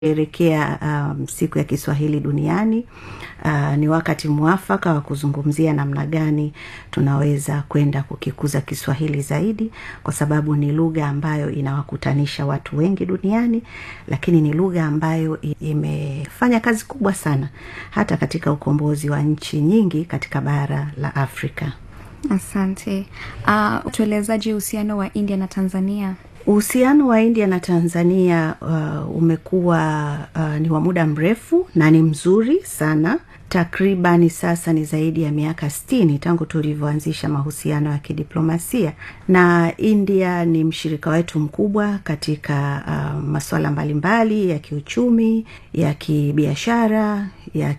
Elekea um, siku ya Kiswahili duniani. Uh, ni wakati mwafaka wa kuzungumzia namna gani tunaweza kwenda kukikuza Kiswahili zaidi, kwa sababu ni lugha ambayo inawakutanisha watu wengi duniani, lakini ni lugha ambayo imefanya kazi kubwa sana hata katika ukombozi wa nchi nyingi katika bara la Afrika. Asante. Uh, tuelezaji uhusiano wa India na Tanzania? Uhusiano wa India na Tanzania uh, umekuwa uh, ni wa muda mrefu na ni mzuri sana. Takribani sasa ni zaidi ya miaka sitini tangu tulivyoanzisha mahusiano ya kidiplomasia, na India ni mshirika wetu mkubwa katika uh, masuala mbalimbali ya kiuchumi, ya kibiashara, ya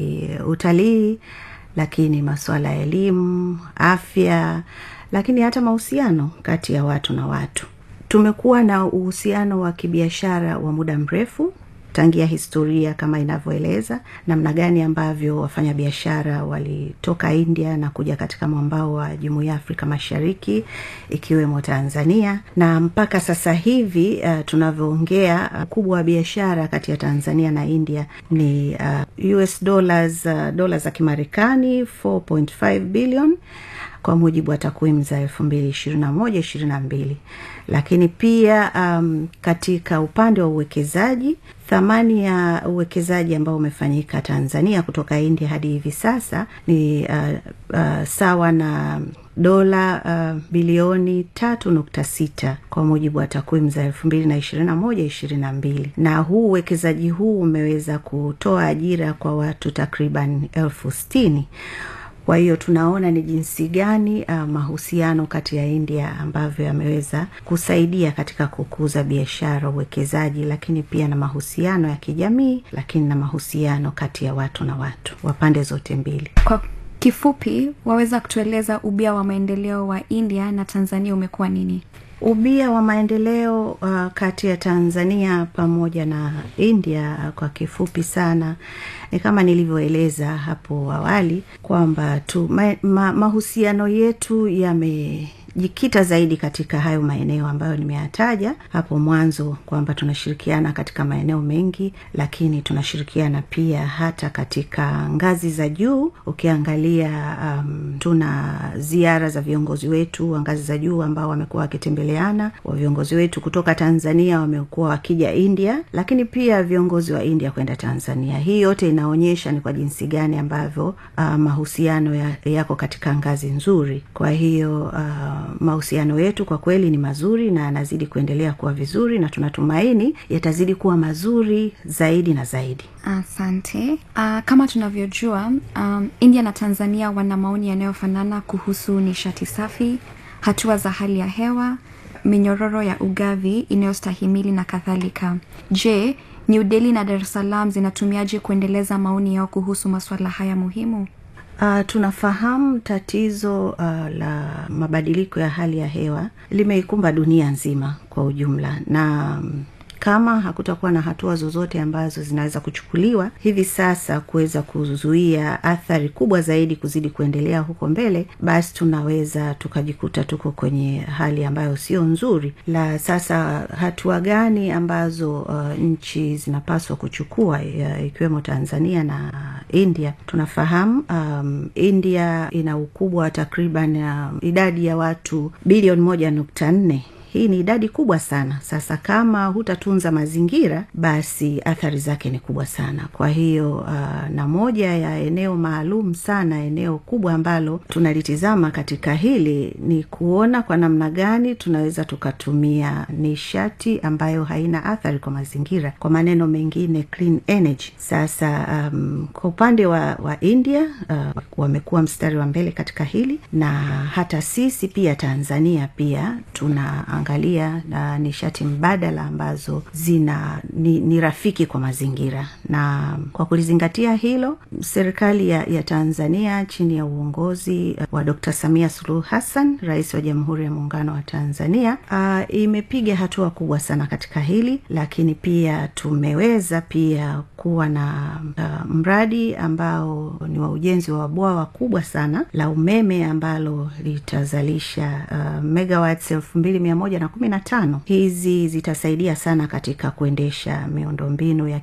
kiutalii, lakini masuala ya elimu, afya, lakini hata mahusiano kati ya watu na watu. Tumekuwa na uhusiano wa kibiashara wa muda mrefu tangia historia kama inavyoeleza namna gani ambavyo wafanyabiashara walitoka India na kuja katika mwambao wa Jumuiya ya Afrika Mashariki ikiwemo Tanzania, na mpaka sasa hivi uh, tunavyoongea ukubwa uh, wa biashara kati ya Tanzania na India ni uh, US dollars uh, dola za Kimarekani 4.5 billion kwa mujibu wa takwimu za elfu mbili ishirini na moja ishirini na mbili lakini pia um, katika upande wa uwekezaji thamani ya uwekezaji ambao umefanyika Tanzania kutoka India hadi hivi sasa ni uh, uh, sawa na dola uh, bilioni tatu nukta sita kwa mujibu wa takwimu za elfu mbili na ishirini na moja ishirini na mbili na huu uwekezaji huu umeweza kutoa ajira kwa watu takriban elfu sitini kwa hiyo tunaona ni jinsi gani uh, mahusiano kati ya India ambavyo yameweza kusaidia katika kukuza biashara, uwekezaji, lakini pia na mahusiano ya kijamii, lakini na mahusiano kati ya watu na watu wa pande zote mbili. Kwa kifupi, waweza kutueleza ubia wa maendeleo wa India na Tanzania umekuwa nini? Ubia wa maendeleo uh, kati ya Tanzania pamoja na India uh, kwa kifupi sana ni kama nilivyoeleza hapo awali kwamba tu ma, ma, mahusiano yetu yame jikita zaidi katika hayo maeneo ambayo nimeyataja hapo mwanzo kwamba tunashirikiana katika maeneo mengi, lakini tunashirikiana pia hata katika ngazi za juu. Ukiangalia um, tuna ziara za viongozi wetu wa ngazi za juu ambao wamekuwa wakitembeleana, wa viongozi wetu kutoka Tanzania wamekuwa wakija India, lakini pia viongozi wa India kwenda Tanzania. Hii yote inaonyesha ni kwa jinsi gani ambavyo uh, mahusiano ya, yako katika ngazi nzuri. Kwa hiyo uh, mahusiano yetu kwa kweli ni mazuri na yanazidi kuendelea kuwa vizuri na tunatumaini yatazidi kuwa mazuri zaidi na zaidi. Asante. Uh, kama tunavyojua um, India na Tanzania wana maoni yanayofanana kuhusu nishati safi, hatua za hali ya hewa, minyororo ya ugavi inayostahimili na kadhalika. Je, New Delhi na Dar es Salaam zinatumiaje kuendeleza maoni yao kuhusu masuala haya muhimu? Uh, tunafahamu tatizo uh, la mabadiliko ya hali ya hewa limeikumba dunia nzima kwa ujumla na um, kama hakutakuwa na hatua zozote ambazo zinaweza kuchukuliwa hivi sasa kuweza kuzuia athari kubwa zaidi kuzidi kuendelea huko mbele, basi tunaweza tukajikuta tuko kwenye hali ambayo sio nzuri. La sasa, hatua gani ambazo uh, nchi zinapaswa kuchukua uh, ikiwemo Tanzania na India? Tunafahamu um, India ina ukubwa wa takriban uh, idadi ya watu bilioni moja nukta nne hii ni idadi kubwa sana. Sasa kama hutatunza mazingira, basi athari zake ni kubwa sana. Kwa hiyo uh, na moja ya eneo maalum sana, eneo kubwa ambalo tunalitizama katika hili ni kuona kwa namna gani tunaweza tukatumia nishati ambayo haina athari kwa mazingira, kwa maneno mengine clean energy. Sasa um, kwa upande wa, wa India uh, wamekuwa mstari wa mbele katika hili, na hata sisi pia Tanzania pia tuna angalia na nishati mbadala ambazo zina ni, ni rafiki kwa mazingira. Na kwa kulizingatia hilo, serikali ya, ya Tanzania chini ya uongozi wa Dr. Samia Suluhu Hassan, rais wa Jamhuri ya Muungano wa Tanzania, uh, imepiga hatua kubwa sana katika hili, lakini pia tumeweza pia kuwa na uh, mradi ambao ni wa ujenzi wa bwawa kubwa sana la umeme ambalo litazalisha uh, megawatts elfu mbili mia moja moja na kumi na tano hizi zitasaidia sana katika kuendesha miundombinu ya